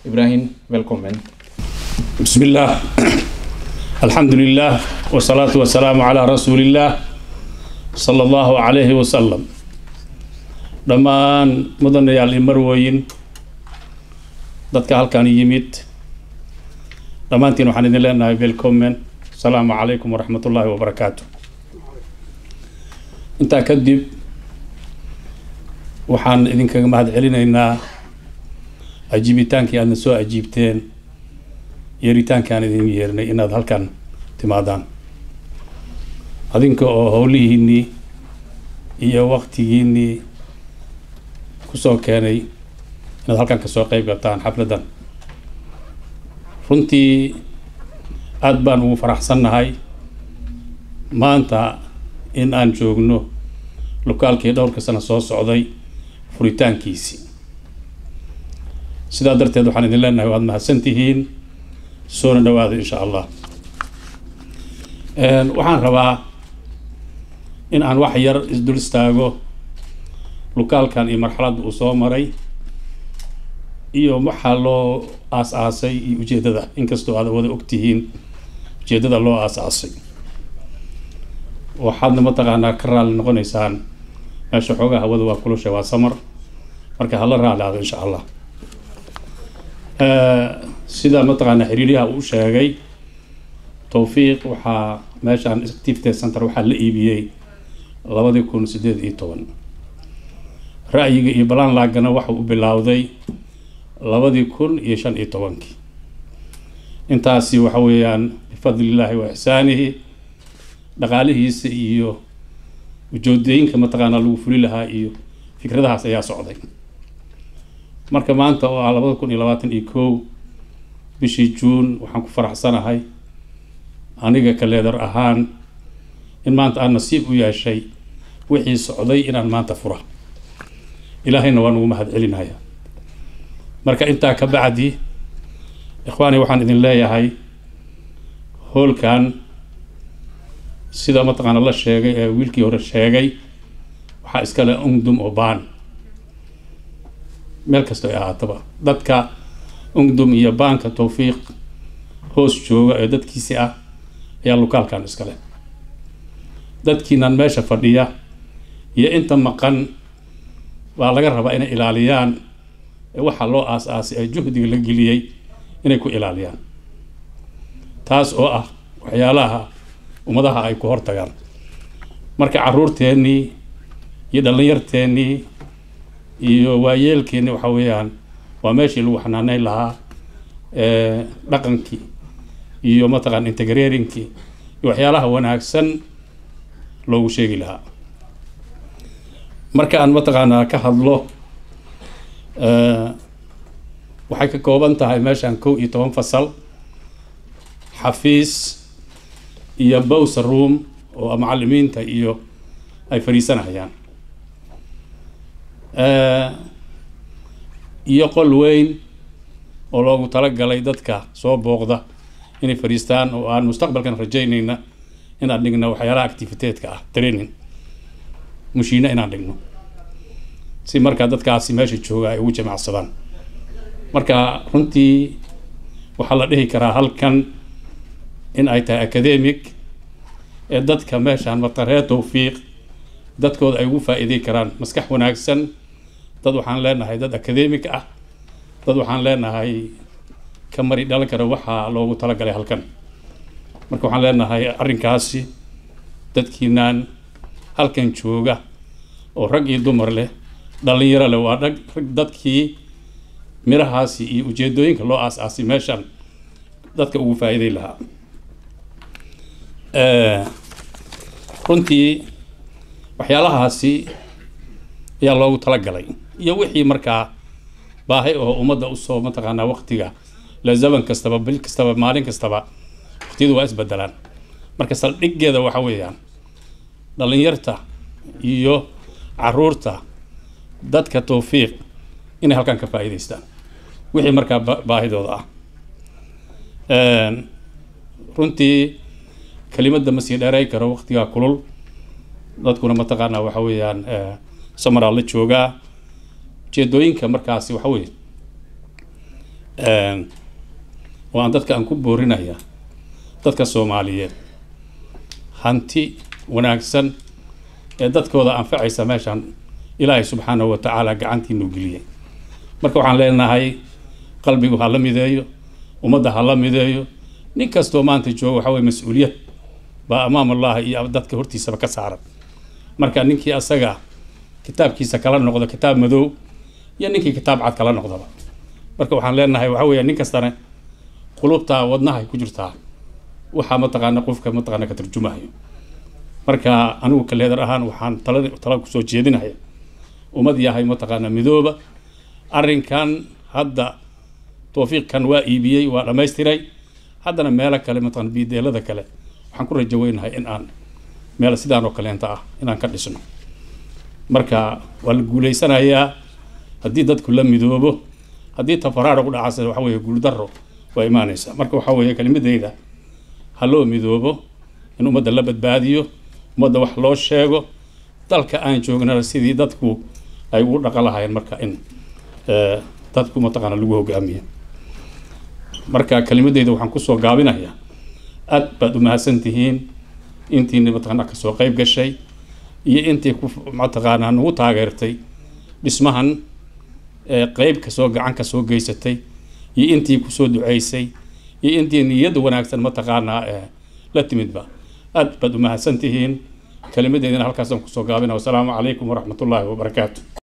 Ibrahim, välkommen. بسم الله الحمد لله والصلاة والسلام على رسول الله صلى الله عليه وسلم dhammaan mudanayaal iyo marwooyin dadka halkan yimid dhammaantiin waxaan idin leenahay welcomen asalaamu calaykum waraxmat ullaahi wabarakaatu intaa kadib waxaan idinkaga mahad celinaynaa ajiibitaankii aadna soo ajiibteen yeeritaankii aan idin yeernay inaad halkan timaadaan adinka oo howlihiinnii iyo waktigiinnii kusoo keenay inaad halkan kasoo qeyb gataan xafladdan runtii aada baan ugu faraxsannahay maanta in aan joogno lokaalkii dhowrka sano soo socday furitaankiisii sidaa darteed waxaan idin leenahay waad mahadsan tihiin soona dhawaada insha allah waxaan rabaa in aan wax yar isdul istaago lokaalkan iyo marxaladda uu soo maray iyo waxaa loo aas-aasay iyo ujeeddada inkastoo aad wada ogtihiin ujeeddada loo aas-aasay waxaadna mataqaanaa ka raali noqonaysaan meesha xoogaa hawada waa kulusha waa samar marka hala raali aado insha allah sida mataqaanaa xiriiryaha uu sheegay towfiiq waxaa meeshaan activity center waxaa la iibiyey labadii kun sideed iyo toban ra'yiga iyo balaan laagana waxa uu bilowday labadii kun iyo shan iyo tobankii intaasi waxa weeyaan bifadlillaahi wa ixsaanihi dhaqaalihiisa iyo ujoodooyinka mataqaanaa lagu fuli lahaa iyo fikradahaas ayaa socday marka maanta oo ah labada kun iyo labaatan iyo kow bishii juun waxaan ku faraxsanahay aniga kaleedar ahaan in maanta aan nasiib u yeeshay wixii socday inaan maanta fura ilaahayna waan ugu mahad celinaya marka intaa ka bacdi ikhwaani waxaan idin leeyahay hoolkan sida mataqaana la sheegay ee wiilkii hore sheegay waxaa iskale ungdum oo baan meel kastoo ay ahaataba dadka ungdum iyo baanka towfiiq hoos jooga ee dadkiisi ah ayaa lokaalkan iskale dadkiinan meesha fadhiya iyo inta maqan waa laga rabaa inay ilaaliyaan waxaa loo aas-aasay ee juhdiga la geliyey inay ku ilaaliyaan taas oo ah waxyaalaha ummadaha ay ku hortagaan marka caruurteennii iyo dhallinyarteennii iyo waayeelkeennii waxa weeyaan waa meeshii lagu xanaaneyn lahaa dhaqankii iyo mataqaan integraringkii iyo waxyaalaha wanaagsan loogu sheegi lahaa marka aan mataqaanaa ka hadlo waxay ka kooban tahay meeshaan kow iyo toban fasal xafiis iyo bowser room oo macalimiinta iyo ay fadhiisanayaan iyo qol weyn oo loogu talagalay dadka soo booqda inay fadhiistaan oo aan mustaqbalkan rajaynayna inaan dhigno waxyaalaha activiteedka ah training mushiina inaan dhigno si markaa dadkaasi meesha jooga ay ugu jamacsadaan marka runtii waxaa la dhihi karaa halkan in ay tahay academic ee dadka meeshaan mataree towfiiq dadkooda ay ugu faa-iidey karaan maskax wanaagsan dad waxaan leenahay dad academic ah dad waxaan leenahay ka mari dhalan kara waxaa loogu talagalay halkan marka waxaan leenahay arrinkaasi dadkiinaan halkan jooga oo rag iyo dumar leh dhalinyaro leh waa dhag rag dadkii mirahaasi iyo ujeedooyinka loo aas-aasay meeshan dadka ugu faa-iiday lahaa runtii waxyaalahaasi ayaa loogu talagalay iyo wixii markaa baahi oo ummadda usoo mataqaanaa waqtiga la zaman kastaba bil kastaba maalin kastaba waqtiyadu waa isbedelaan marka saldhiggeeda waxa weeyaan dhalinyarta iyo caruurta dadka towfiiq inay halkan ka faa'iidaystaan wixii markaa baahidooda ah runtii kelimadda ma sii dheeray karo waqtigaa kulul dadkuna mataqaanaa waxa weeyaan samaraa la joogaa ujeedooyinka markaasi waxa weeye waan dadka aan ku boorinaya dadka soomaaliyeed hanti wanaagsan ee dadkooda anfacaysa meeshaan ilaahay subxaanahu wa tacaala gacantiinu geliyay marka waxaan leenahay qalbigu ha la mideeyo ummadda ha la mideeyo nin kastoo maanta jooga waxa weye mas-uuliyad baa amaam allahi iyo dadka hortiisaba ka saaran marka ninkii asaga kitaabkiisa kala noqdo kitaab madow iyo ninkii kitaab cad kala noqdaba marka waxaan leenahay waxa weeye nin kastana qulubtaa wadnahay ku jirtaa waxaa mataqaana qofka mataqaana ka tarjumahayo marka anigu kaleedar ahaan waxaan tala tala kusoo jeedinaya ummad yahay mataqaana midooba arrinkan hadda towfiiqkan waa iibiyey waa dhammaystiray haddana meelo kale mataqana biideelada kale waxaan ku rajo weynahay in aan meel sidaan oo kaleenta ah inaan ka dhisno marka waa la guuleysanayaa haddii dadku la midoobo haddii tafaraar u dhacase waxa weeye guuldaro waa imaanaysaa marka waxa weeye kelimadeyda ha loo midoobo in ummadda la badbaadiyo ummadda wax loo sheego dalka aan joognana sidii dadku ay ugu dhaqan lahaayeen marka in dadku mataqaana lagu hogaamiyo marka kelimadeyda waxaan kusoo gaabinayaa aad baad u mahadsan tihiin intiina mataqaana kasoo qeyb gashay iyo intii ku mataqaanaa nagu taageertay dhismahan qeyb kasoo gacan kasoo geysatay iyo intii kusoo duceysay iyo intii niyadda wanaagsan mataqaanaa la timidba aad baad u mahadsan tihiin kelimadeedina halkaasaan kusoo gaabina wasalaamu calaykum waraxmat ullaahi wabarakaatu